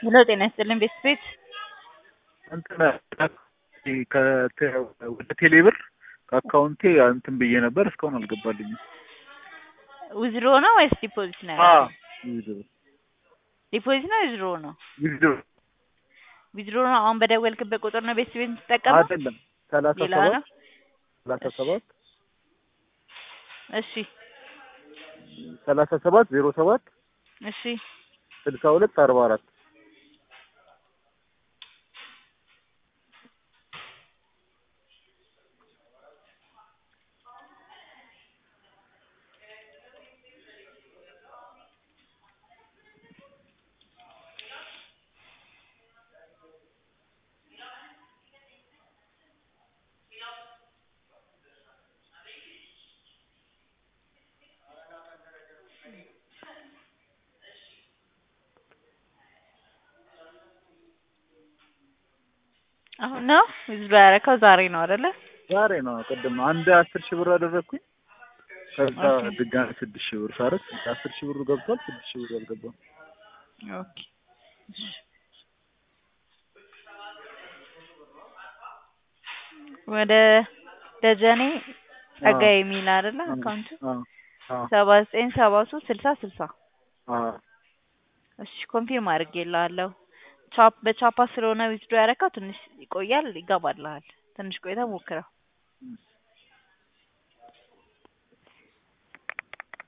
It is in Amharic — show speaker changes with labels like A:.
A: ሄሎ ጤና ይስጥልኝ ቤት ቤት
B: እንትን ወደ ቴሌብር ከአካውንቴ እንትን ብዬ ነበር እስካሁን አልገባልኝም።
A: ዊዝድሮ ነው ወይስ ዲፖዚት ነው?
B: አ
A: ያደረገው?
B: ዊዝድሮ
A: ዲፖዚት ነው ዊዝድሮ ነው?
B: ዊዝድሮ
A: ዊዝድሮ ነው። አሁን በደወልክበት ቁጥር ነው ቤት ቤት የምትጠቀመው?
B: አይደለም ሰላሳ
A: ሌላ
B: ሰባት
A: ነው?
B: ሰላሳ ሰባት
A: እሺ
B: ሰላሳ ሰባት ዜሮ ሰባት
A: እሺ
B: ስልሳ ሁለት አርባ አራት
A: አሁን ነው ዊዝድሮ ያደረከው ዛሬ ነው አይደለ?
B: ዛሬ ነው። ቅድም አንድ አስር ሺህ ብር አደረግኩኝ። ከዛ
A: ኦኬ።
B: ድጋሚ ስድስት ሺህ ብር ሳረግ አስር ሺህ ብሩ ገብቷል። ስድስት ሺህ ብሩ አልገባም።
A: ኦኬ እሺ። ወደ ደጀኔ ጸጋዬ የሚል አይደለ አካውንቱ
B: አ አ
A: ሰባ ዘጠኝ ሰባ ሶስት ስልሳ ስልሳ
B: አ
A: እሺ ኮንፊርም አድርጌልሃለሁ። ቻፕ በቻፓ ስለሆነ ዊዝድሮ ያደረከው ትንሽ ይቆያል፣ ይገባልሃል። ትንሽ ቆይተህ ሞክረው።